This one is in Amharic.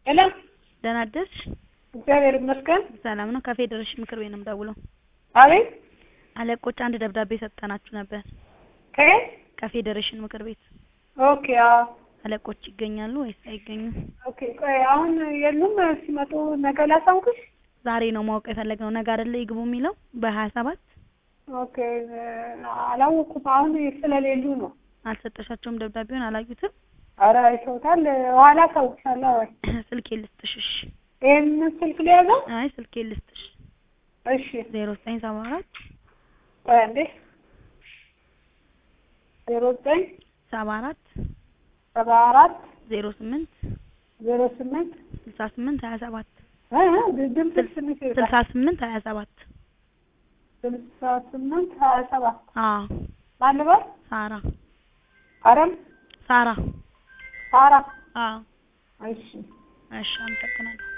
ሄሎ ደህና አደርሽ? እግዚአብሔር ይመስገን። ሰላም ነው። ከፌዴሬሽን ምክር ቤት ነው የምደውለው። አቤት አለቆች አንድ ደብዳቤ ሰጥተናችሁ ነበር። ከየት? ከፌዴሬሽን ምክር ቤት ኦኬ አዎ አለቆች ይገኛሉ ወይስ አይገኙም? ኦኬ ቆይ አሁን የሉም ሲመጡ ነገ ላሳውቅሽ ዛሬ ነው ማወቅ የፈለግነው። ነገ አይደለ ይግቡ የሚለው በሀያ ሰባት ኦኬ አላወኩም አሁን ስለሌሉ ነው አልሰጠሻቸውም? ደብዳቤውን አላዩትም? ኧረ አይተውታል ኋላ አሳውቅሻለሁ ወይ ስልኬ ልስጥሽ? እሺ። ይሄንን ስልክ ሊያዘው አይ ስልኬ ልስጥሽ። እሺ ዜሮ ዘጠኝ ሰባ አራት ቆይ አንዴ ዜሮ ዘጠኝ ሰባ አራት ሰባ አራት ዜሮ ስምንት ዜሮ ስምንት ስልሳ ስምንት ሀያ ሰባት ድምፅ ስምንት ስልሳ ስምንት ሀያ ሰባት ስልሳ ስምንት ሀያ ሰባት አዎ ማን ልበል? ሳራ አረም ሳራ ሳራ አዎ እሺ እሺ አመሰግናለሁ